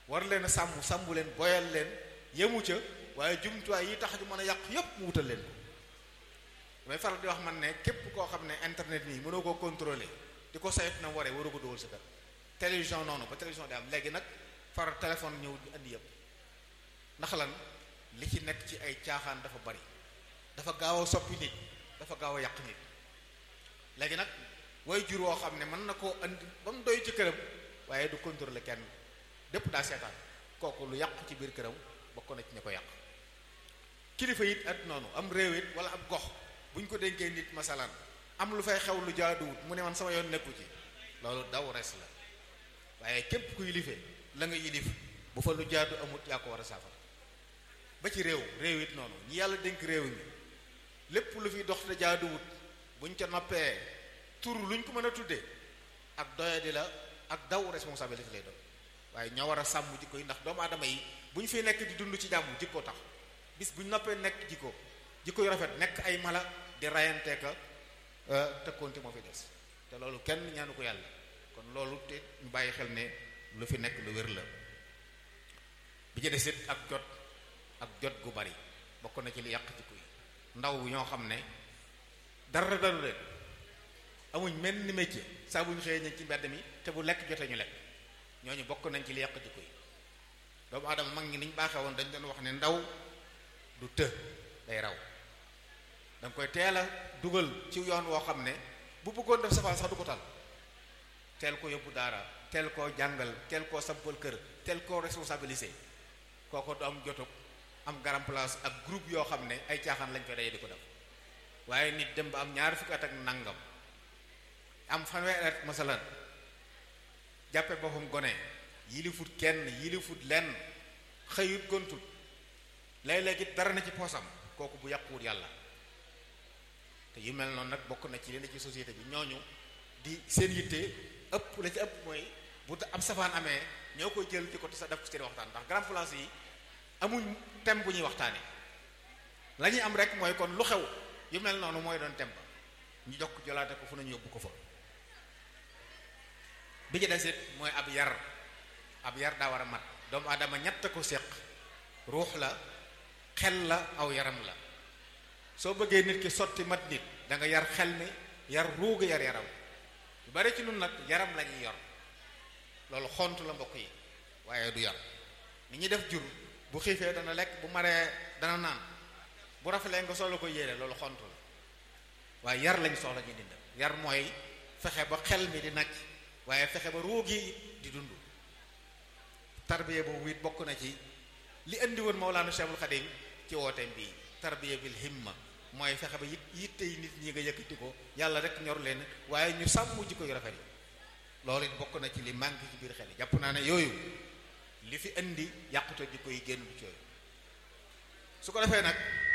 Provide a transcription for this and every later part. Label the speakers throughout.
Speaker 1: war leen a sàmm sàmm leen boyal leen yemu ca waaye jumtuwaay yi tax ñu mën a yàq yépp mu wutal leen ko damay faral di wax man ne képp koo xam ne internet nii mënoo koo contrôler di ko saytu na waree waru ko dugal sa kër télévision noonu ba télévision di am léegi nag far téléphone ñëw di andi yëpp ndax lan li ci nekk ci ay caaxaan dafa bari dafa gaaw a soppi nit dafa gaaw a yàq nit léegi nag way jur woo xam ne mën na koo andi ba mu doy ci këram waaye du contrôler kenn dépp daa seetaan kooku lu yàqu ci biir këram bokk na ci ña ko yàq kilifa it at noonu am réew it wala ab gox bu ñu ko dénkee nit masalan am lu fay xew lu jaaduwut mu ne man sama yoon nekku ci loolu daw res la waaye képp ku yilife la nga yilif bu fa lu jaadu amut yaa ko war a saafara ba ci réew réew it noonu ñi yàlla dénk réew mi lépp lu fi dox te jaaduwut buñ ca noppee tur luñ ko mën a tuddee ak doyadi la ak daw responsabilité lay doon waaye ñoo war a sàmm jikko yi ndax doomu aadama yi bu ñu fi nekk di dund ci jàmm jikko tax bis bu ñu noppee nekk jikko jikko yu rafet nekk ay mala di rayante ka tëkkoonte moo fi des te loolu kenn ñaanu ko yàlla kon loolu te ñu bàyyi xel ne lu fi nekk lu wér la bi ci desit ak jot ak jot gu bari bokk na ci li yàq jikko yi ndaw ñoo xam ne dara dalu leen amuñ mel ni métier saa bu ñu xëyee ñu ci mbedd mi te bu lekk jotee ñu lekk ñooñu bokk nañ ci li yàq jikko yi doomu aadama mag ñi niñ baaxee woon dañ doon wax ne ndaw du të day raw danga koy teel a dugal ci yoon woo xam ne bu bëggoon def safaan sax du ko tal teel ko yóbbu daara teel koo jàngal teel koo sampal kër teel koo responsabilisé kooko du am jotug am garam place ak groupe yoo xam ne ay caaxaan lañ koy daje di ko def waaye nit dem ba am ñaari fukki at ak nangam am fanweeri at masalan jàppe boppam gone yilifut kenn yilifut lenn xëyut gontut léeg-léeg it dara na ci poosam kooku bu yàquwut yàlla te yu mel noonu nag bokk na ci li ne ci société bi ñooñu di seen yitte ëpp la ci ëpp mooy bu am safaan amee ñoo koy jël di ko sa def ko seen waxtaan ndax grand place yi amuñ thème bu ñuy waxtaanee la ñuy am rek mooy kon lu xew yu mel noonu mooy doon thème ba ñu jokk jolaate ko fu nañu yóbbu ko fa bi ci desit mooy ab yar ab yar daa war a mat doomu aadama ñett ko séq ruux la xel la aw yaram la soo bëggee nit ki sotti mat nit da nga yar xel mi yar ruuga yar yaram lu bari ci nun nag yaram la ñuy yor loolu xont la mbokk yi waaye du yar ni ñuy def jur bu xiifee dana lekk bu maree dana naan bu rafalee nga solo ko yéene loolu xont la waaye yar lañ soxla ñu dindal yar mooy fexe ba xel mi di nacc waaye fexe ba ruug yi di dund tarbiya boobu it bokk na ci li indi woon Mawlaana Cheikhul Khadim ci wooteem bii tarbiya bil himma mooy fexe ba it yitte yi nit ñi nga yëkkati ko yàlla rek ñor leen waaye ñu sàmm jikko yu rafet yi loolu it bokk na ci li manque ci biir xel yi jàpp naa ne yooyu li fi indi yàqute jikko yi génn ci yooyu su ko defee nag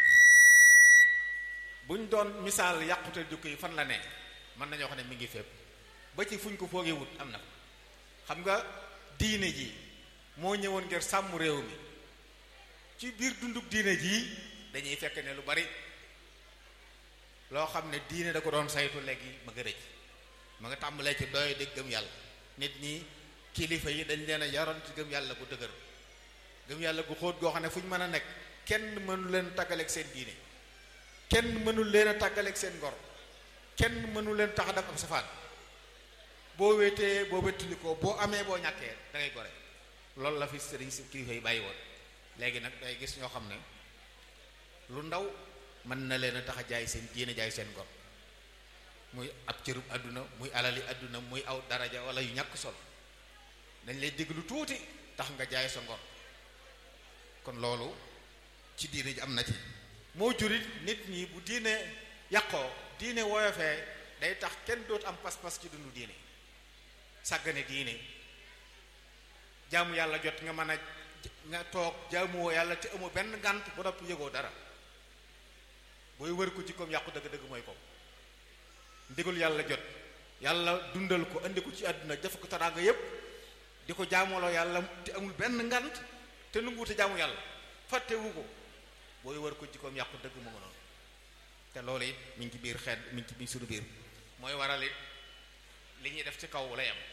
Speaker 1: buñ doon misaal yàqute jikko yi fan la ne mën nañoo xam ne mi ngi fépp ba ci fuñ ko foogee wut am na xam nga diine ji moo ñëwoon ngir sàmm réew mi ci biir dunduk diine jii dañuy fekk ne lu bari loo xam ne diine da ko doon saytu léegi ma nga rëcc ma nga tàmbalee ci doy di gëm yàlla nit ñi kilifa yi dañ leen a yaroon ci gëm yàlla gu dëgër gëm yàlla gu xóot goo xam ne fu ñu mën a nekk kenn mënu leen tàggaleeg seen diine kenn mënul leen a tàggaleeg seen ngor kenn mënu leen tax a def ab safaan boo wéetee boo wéttalikoo boo amee boo ñàkkee da ngay gore loolu la fi sëriñ si kilifa yi bàyyi woon léegi nag day gis ñoo xam ne lu ndaw mën na leen a tax a jaay seen diine jaay seen ngor muy ab cërub àdduna muy alali àdduna muy aw daraja wala yu ñàkk solo dañ lay dégg lu tuuti tax nga jaay sa ngor kon loolu ci diine ji am na ci moo jurit nit ñi bu diine yàqoo diine woyofee day tax kenn dootu am pas-pas ci dundu diine sàggane diine jaamu yàlla jot nga mën a nga toog jaamuwoo yàlla te amoo benn ngànt ba noppi yëgoo dara booy wër ko ci koom yàqu dëgg-dëgg mooy ko ndigal yàlla jot yàlla dundal ko andi ko ci àdduna def ko taraanga yépp di ko jaamooloo yàlla te amul benn ngant te nanguwute jaamu yàlla fàttewu ko booy wër ko ci koom yàqu dëgg mu nga noonu te loolu it mi ngi ci biir xeet mi ngi ci biir suñu biir mooy waral it li ñuy def ci kaw lay am